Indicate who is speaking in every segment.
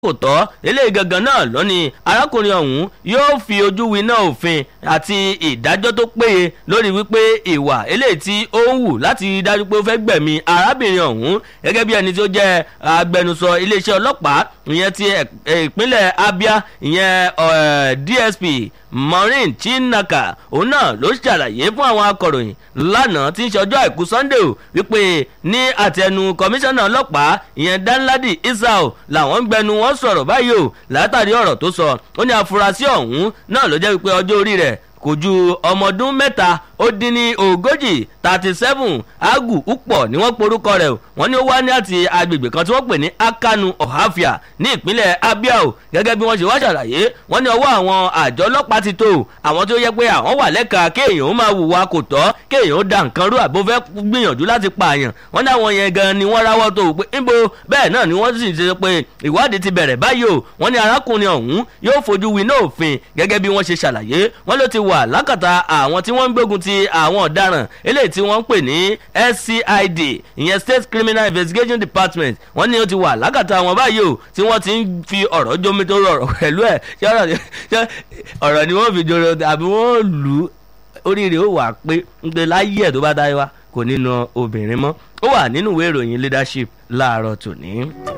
Speaker 1: kò tọ́ eléyìí gangan náà lónìí arákùnrin ọ̀hún yóò fi ojú winá òfin àti ìdájọ́ tó péye lórí wípé ìwà eléyìí tí ó ń wù láti rí dájú pé ó fẹ́ gbẹ̀mí arábìnrin ọ̀hún gẹ́gẹ́ bí ẹni tí ó jẹ́ agbẹnusọ iléeṣẹ́ ọlọ́pàá ìyẹn ti ìpínlẹ̀ Abia ìyẹn DSP Maureen Chinaka òun náà ló ṣàlàyé fún àwọn akọ̀ròyìn lánàá tí ń ṣe ọjọ́ àìkú Sunday o wípé ní àtẹnu kọmíṣánná ọlọ́pàá ìyẹn Danladi Isao làwọn ń gbẹnu wọn sọ̀rọ̀ báyìí o látàrí ọ̀rọ̀ tó sọ ó ní àfúrásì ọ̀hún náà ló jẹ́ wípé ọjọ́ orí rẹ̀ kò ju ọmọ ọdún mẹ́ta ó dín ní ogójì thirty seven agu upọ̀ ni wọ́n porúkọ rẹ̀ wọ́n ní ó wá ní àti agbègbè kan tí wọ́n pè ní akanu ohafia ní ìpínlẹ̀ abia o gẹ́gẹ́ bí wọ́n ṣe wá ṣàlàyé wọ́n ní ọwọ́ àwọn àjọ ọlọ́pàá ti tó àwọn tó yẹ pé àwọn wà lẹ́ka kéèyàn ó máa hùwà kò tọ́ kéèyàn ó da nǹkan rú àbó fẹ́ gbìyànjú láti pààyàn wọ́n ní àwọn yẹn gan ni wọ́n ráwọ́ tó pé níbo bẹ́ẹ̀ náà ni wọ́n sì ṣe pé ìwádìí ti bẹ̀rẹ̀ báyìí o wọ́n ní arákùnrin ọ̀hún yóò fojú winá òfin gẹ́gẹ́ bí wọ́n ṣe ṣàlàyé wọ́n ló ti wà lákàtà àwọn tí wọ́n ń gbógun ti àwọn ọ̀daràn eléyìí tí wọ́n ń pè ní SCID ìyẹn State Criminal Investigation Department wọ́n ní ó ti wà lákàtà wọn báyìí o tí wọ́n ti ń fi ọ̀rọ̀ jómi tó rọrọ̀ pẹ̀lú ẹ̀ ọ̀rọ̀ ni wọ́n fi jọrọ àbí wọ́n lù ú oríire ó wà pé ń pe láyé ẹ̀ tó bá dáyé wá kò ní na obìnrin mọ́ ó wà nínú ìwé ìròyìn leadership láàárọ̀ tòní.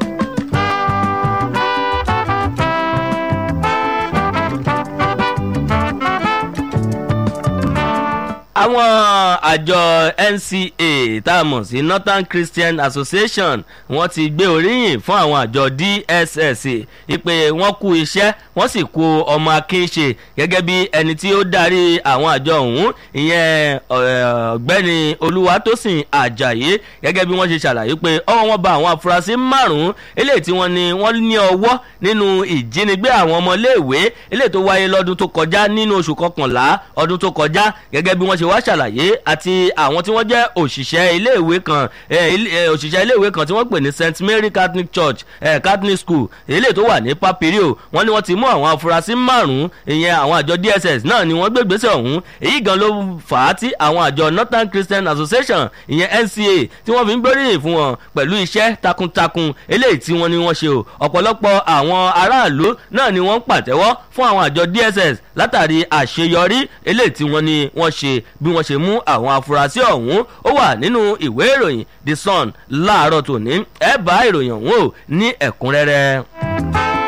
Speaker 1: àwọn àjọ NCA tá a mọ̀ sí Northern Christian Association wọ́n ti gbé oríyìn fún àwọn àjọ DSS ìpè wọ́n kú iṣẹ́ wọ́n sì kú ọmọ akínṣe gẹ́gẹ́ bí ẹni tí ó darí àwọn àjọ ọ̀hún ìyẹn ọ̀gbẹ́ni Olúwatósìn Àjàyí gẹ́gẹ́ bí wọ́n ṣe ṣàlàyé pé ọwọ́ wọn bá àwọn afurasí márùn-ún eléyìí tí wọ́n ní wọ́n ní ọwọ́ nínú ìjínigbé àwọn ọmọléèwé eléyìí tó wáyé lọ́dún tó kọjá nínú oṣù kọkànlá ọdún tó kọjá gẹ́gẹ́ bí wọ́n ṣe wá ṣàlàyé àti àwọn tí wọ́n jẹ́ òṣìṣẹ́ iléèwé kan òṣìṣẹ́ iléèwé kan tí wọ́n pè ní St Mary Catholic Church Catholic School eléyìí tó wà ní Papirio wọ́n ní wọ́n ti mú àwọn afurasí márùn-ún ìyẹn àwọn àjọ DSS náà ni wọ́n gbé gbèsè ọ̀hún èyí gan ló fà á tí àwọn àjọ Northern Christian Association ìyẹn NCA tí wọ́n fi ń gbóríyìn fún wọn pẹ̀lú iṣẹ́ takuntakun eléyìí tí wọ́n ní wọ́n ṣe o ọ̀pọ̀lọpọ̀ àwọn aráàlú náà ni wọ́n ń pàtẹ́wọ́ fún àwọn àjọ DSS látàrí àṣeyọrí eléyìí tí wọ́n ní wọ́n ṣe bí wọ́n ṣe mú àwọn afurasí ọ̀hún ó wà nínú ìwé ìròyìn The Sun láàárọ̀ tòní ẹ bá ìròyìn ọ̀hún o ní ẹ̀kúnrẹ́rẹ́.